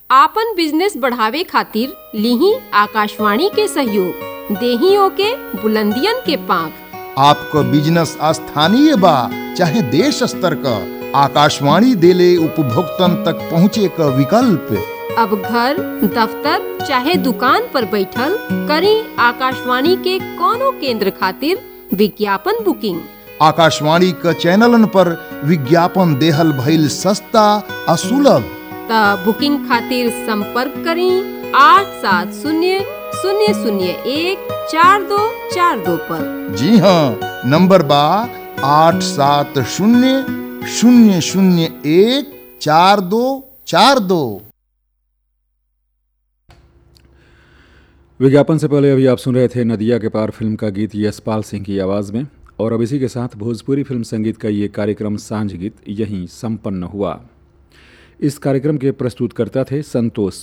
आपन बिजनेस बढ़ावे खातिर लिही आकाशवाणी के सहयोग देही ओके बुलंदियन के पांख आपको बिजनेस स्थानीय बा चाहे देश स्तर का आकाशवाणी देले उपभोक्तन तक पहुँचे का विकल्प अब घर दफ्तर चाहे दुकान पर बैठल करी आकाशवाणी के कोनो केंद्र खातिर विज्ञापन बुकिंग आकाशवाणी क चैनलन पर विज्ञापन देहल भइल सस्ता आ सुलभ त बुकिंग खातिर संपर्क करी आठ सात शून्य शून्य शून्य एक चार दो चार दो पर जी हाँ नंबर बा आठ सात शून्य शून्य शून्य एक चार दो चार दो विज्ञापन से पहले अभी आप सुन रहे थे नदिया के पार फिल्म का गीत यशपाल सिंह की आवाज़ में और अब इसी के साथ भोजपुरी फिल्म संगीत का ये कार्यक्रम सांझ गीत यहीं संपन्न हुआ इस कार्यक्रम के प्रस्तुतकर्ता थे संतोष